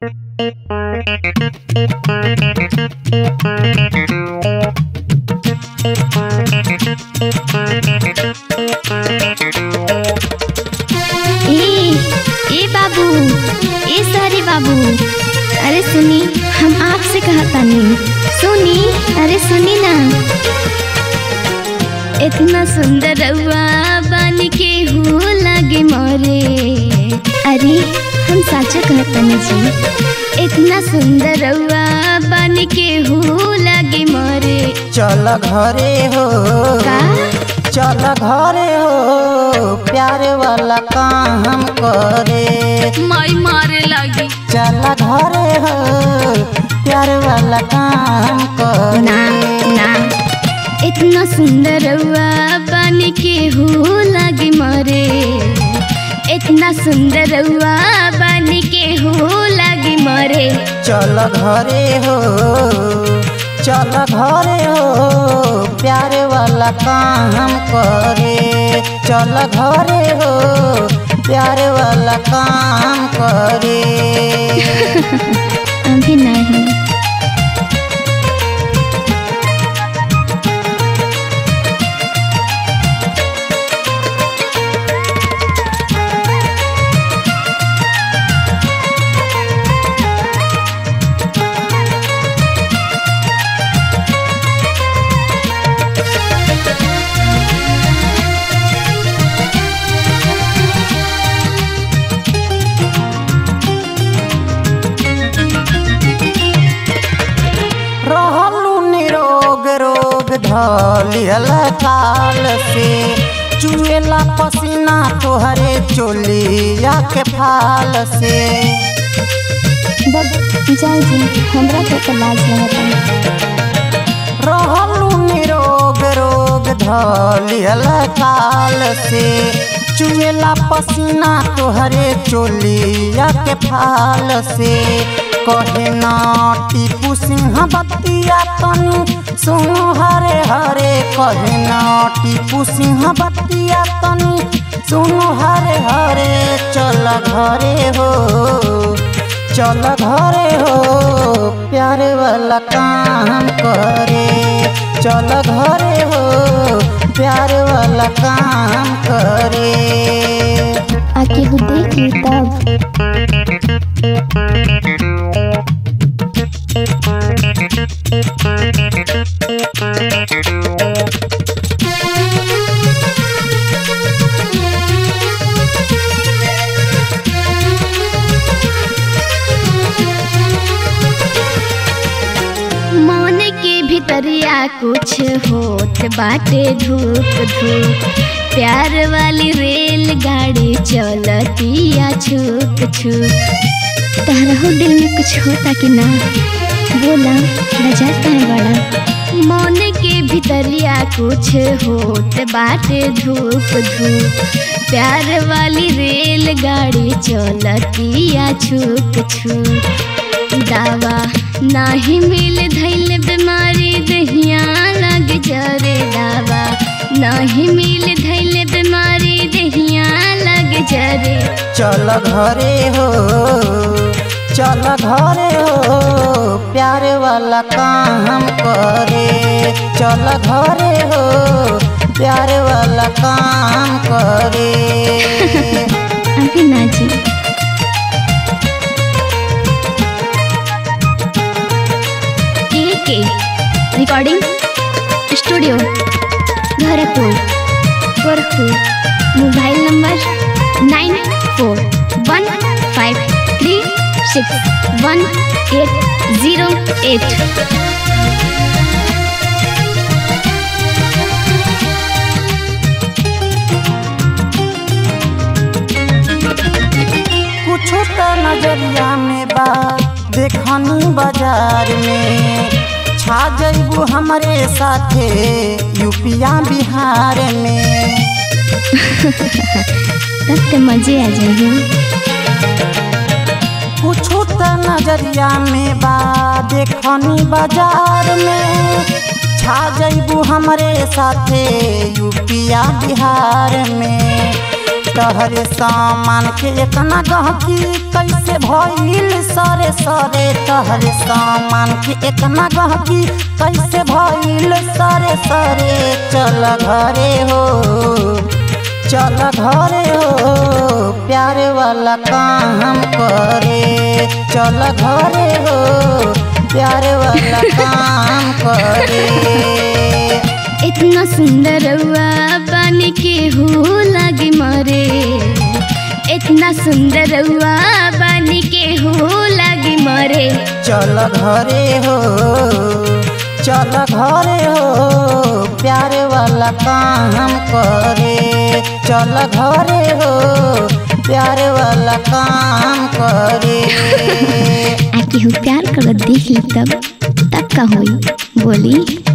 ए ए बाबू ए सारे बाबू अरे सुनी हम आपसे कहतानी सुनी अरे सुनी ना इतना सुंदर रउआ बन के हो लगे मोरे अरे हम साचा कहतानी जी इतना सुंदर रउआ बन के हो लगे मोरे चल घरे हो का चल घरे हो प्यार वाला काम करे माई मारे लगी चल घरे हो प्यार वाला काम ना करे ना इतना सुंदर रउआ बन के हो लगे मरे इतना सुंदर रउआ बन के हो लगे मरे चल घरे हो चल घरे हो प्यार वाला काम करे चल घरे हो प्यार वाला काम करे अभी नहीं रहलू निरोग रोग धलियल काल से चुएला पसीना तोहरे चोलिया के फाल से जय जी हमरा के तो लाज लगता रहलू निरोग रोग धलियल काल से चुएला पसीना तोहरे चोलिया के फाल से कहे ना टीपू सिंह बतिया तनी सुनो हरे हरे कहे ना टीपू सिंह बतिया तनी सुनो हरे हरे चल घरे हो चल घरे हो प्यार वाला काम करे चल घरे हो प्यार वाला काम करे आके वो देख ली तब मन के भीतरिया कुछ होत बाटे धूप धूप प्यार वाली रेलगाड़ी चलतिया छुक छुक तारा हो दिल में कुछ होता कि ना बोला बजाता है बड़ा मन के भीतरिया कुछ होत बाटे धूप धूप प्यार वाली रेलगाड़ी चलतिया छुक छुक दावा नाही मिल धैल बीमारी दहिया लग जरे दावा नाही मिल धैल बीमारी दहिया लग जरे चल घरे हो चल घरे हो प्यार वाला काम करे चल घरे हो प्यार वाला काम करे अभी ना जी के के recording studio Gorakhpur Gorakhpur mobile number nine four one five three six one eight zero eight कुछ तो नजरिया में बा देखनी बाजार में छा जइबू हमरे साथे यूपिया बिहार में तब तो मजे आ जाएंगे कुछ तो नजरिया में बा देखनी बाजार में छा जइबू हमरे साथे यूपिया बिहार में तहरे सामान के इतना गहकी कैसे भइल सरे सरे तहरे सामान के इतना गहकी कैसे भइल सरे सरे चल घरे हो चल घरे हो प्यार वाला काम करे चल घरे हो प्यार वाला काम करे इतना सुंदर रउआ पानी के हो लागे मरे इतना सुंदर रउआ पानी के हो लागे मरे चल घरे हो चल घरे हो प्यार वाला काम करे चल घरे हो प्यार वाला काम करे आ केहू प्यार करत देख ली तब तब का होई बोली